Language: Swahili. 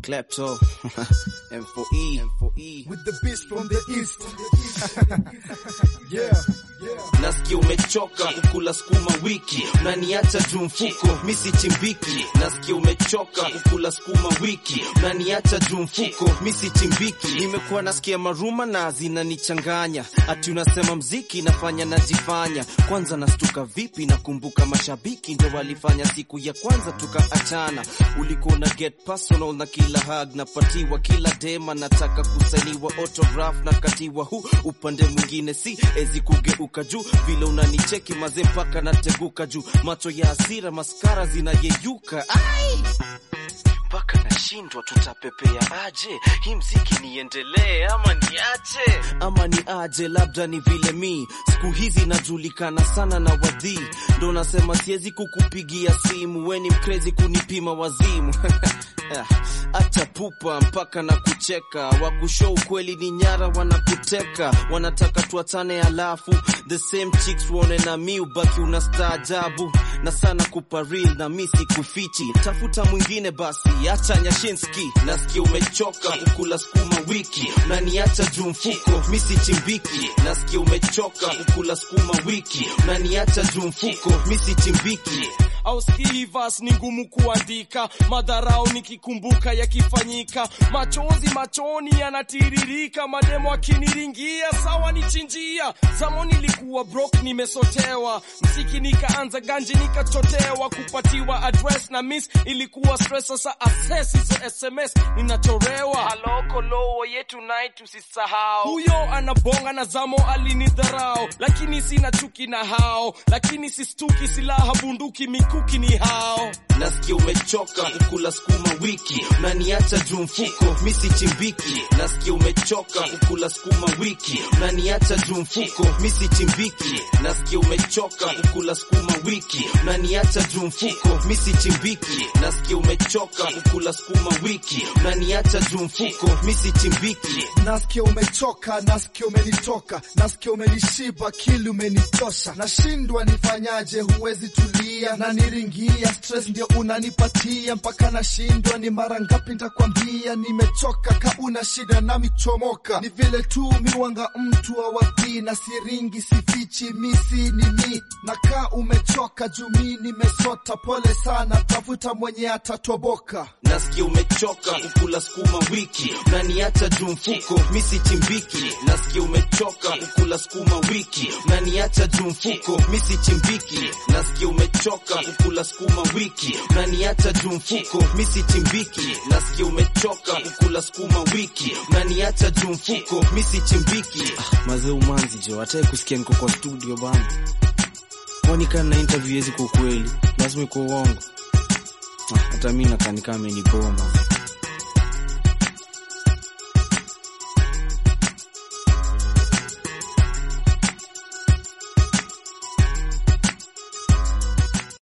Klepto M4E M4E with the beast from the east. yeah, yeah. Nasikia umechoka kukula sukuma wiki, unaniacha juu mfuko, misi chimbiki. Nasikia umechoka kukula sukuma wiki, unaniacha juu mfuko, misi chimbiki. Nimekuwa nasikia maruma na zinanichanganya, ati unasema mziki nafanya najifanya. Kwanza nastuka vipi, nakumbuka mashabiki ndo walifanya siku ya kwanza tukaachana. Ulikuwa na get personal na kila hug napatiwa, kila dema nataka kusainiwa autograph na katiwa hu upande mwingine si ezi kugeuka juu vile unanicheki maze mpaka nateguka juu macho ya hasira maskara zinayeyuka ai mpaka nashindwa tutapepea aje hii mziki niendelee ama niache ama ni aje labda ni vile mi siku hizi najulikana sana na wadhii ndo nasema siwezi kukupigia simu weni mkrezi kunipima wazimu acha pupa mpaka na kucheka wakushow ukweli ni nyara wanakuteka wanataka tuachane alafu the same chicks uone na mi ubaki una staajabu na sana kupa real na mi sikufichi tafuta mwingine basi acha nyashinski nasikia umechoka kukula sukuma wiki unaniacha juu mfuko mi sichimbiki nasikia umechoka kukula sukuma wiki unaniacha juu mfuko mi sichimbiki au skivas ni ngumu kuandika, madharau nikikumbuka yakifanyika, machozi machoni yanatiririka, mademo akiniringia sawa nichinjia. Zamani nilikuwa broke, nimesotewa msiki, nikaanza ganji, nikachotewa kupatiwa address na miss ilikuwa stress. Sasa access hizo SMS ninachorewa, halo kolowo yetu night, usisahau huyo anabonga na zamo alinidharau, lakini sina chuki na hao, lakini sistuki silaha bunduki mikuki ni hao. nasikia umechoka kukula sukuma wiki unaniacha juu mfuko mi sichimbiki nasikia umechoka kukula sukuma wiki unaniacha juu mfuko mi sichimbiki nasikia umechoka kukula sukuma wiki unaniacha juu mfuko mi sichimbiki nasikia umechoka kukula sukuma wiki unaniacha juu mfuko mi sichimbiki Nasikia umechoka, nasikia umenitoka, nasikia umenishiba, kili umenitosha, nashindwa nifanyaje, huwezi tulia na niringia, stress ndio unanipatia mpaka nashindwa. Ni mara ngapi nitakwambia nimechoka, ka una shida nami chomoka, ni vile tu miwanga mtu awadhi na siringi, sifichi misi nini, na ka umechoka juu mi nimesota, pole sana, tafuta mwenye atatoboka. nasikia umechoka kukula sukuma wiki unaniacha juu mfuko mi sichimbiki nasikia umechoka kukula sukuma wiki unaniacha juu mfuko mi sichimbiki nasikia umechoka kukula sukuma wiki unaniacha juu mfuko mi sichimbiki nasikia umechoka kukula sukuma wiki unaniacha juu mfuko mi sichimbiki ah, mazee umanzi jo hatae kusikia niko kwa studio bana kwani kana na interview yezi kwa ukweli lazima iko uongo Ah, hata mi nakanika amenipoa mazi